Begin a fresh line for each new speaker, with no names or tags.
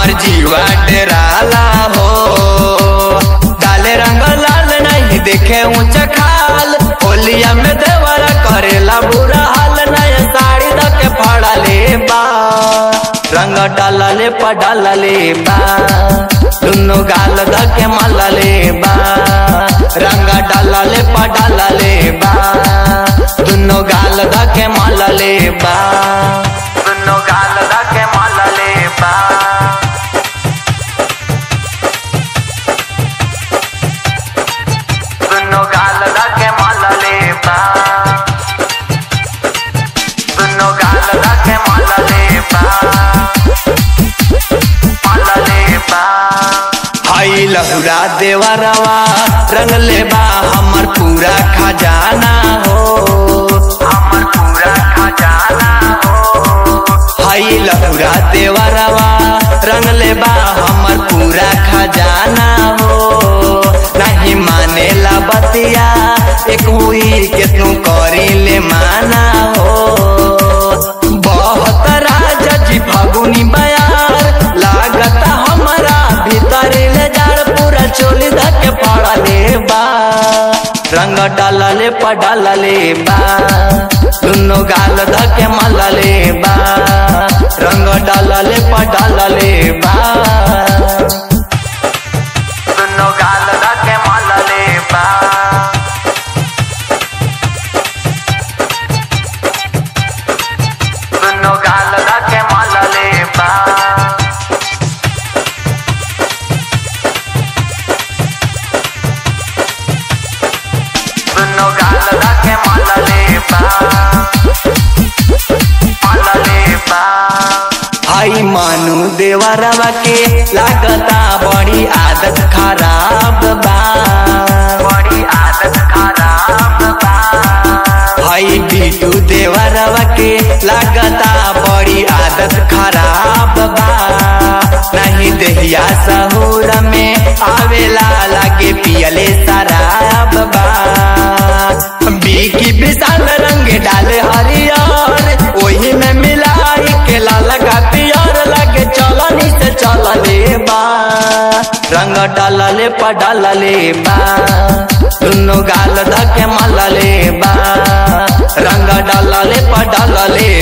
हमर जीवा डेराला हो डाले रंग लाल नहीं देखे ऊंच खाल होलिया में देवरा करेला बुरा हाल नया साड़ी दके फड़ा ले बा रंग डालले पडालले बा दुनो गाल दके मलले बा रंग डालले पडालले बा दुनो गाल दके मलले बा दुनो गाल दके मलले बा दुनो गाल दके मलले बा दुनो गाल दके मलले बा मलले बा हाई लहुरा देवरवा रंग लेबा हमर पूरा खजाना हो हमर पूरा खजाना हो हाई लहुरा देवरवा रंग लेबा हमर पूरा खजाना हो नहीं मानेला बतिया एक हुई के तू करी ले माना हो बहुत राजा जी फागुनी बयार लागता हमारा भीतर ले जाड़ पूरा चोली धके पड़ा ले बा रंग डालले पडालले बा दुनो गाल धके मलले बा रंग डालले पडालले बा दुनो गाल धके मलले बा दुनो गाल धके मलले बा दुनो गाल धके मलले बा मलले बा हाई मानू देवरवा के लागता बड़ी आदत खराब बा बड़ी आदत खराब बा हाई बीटू देवरवा के लागता बड़ी आदत खराब बा नहीं देहिया सहूर में आवेला लागे पियले शराब बा बीकी विशाल रंग डाले हरियर ओही में मिलाई के लाल का पियर लगे चलनी से चलले बा रंग डालले पडालले बा दुनो गाल धके मलले बा रंग डालले पडालले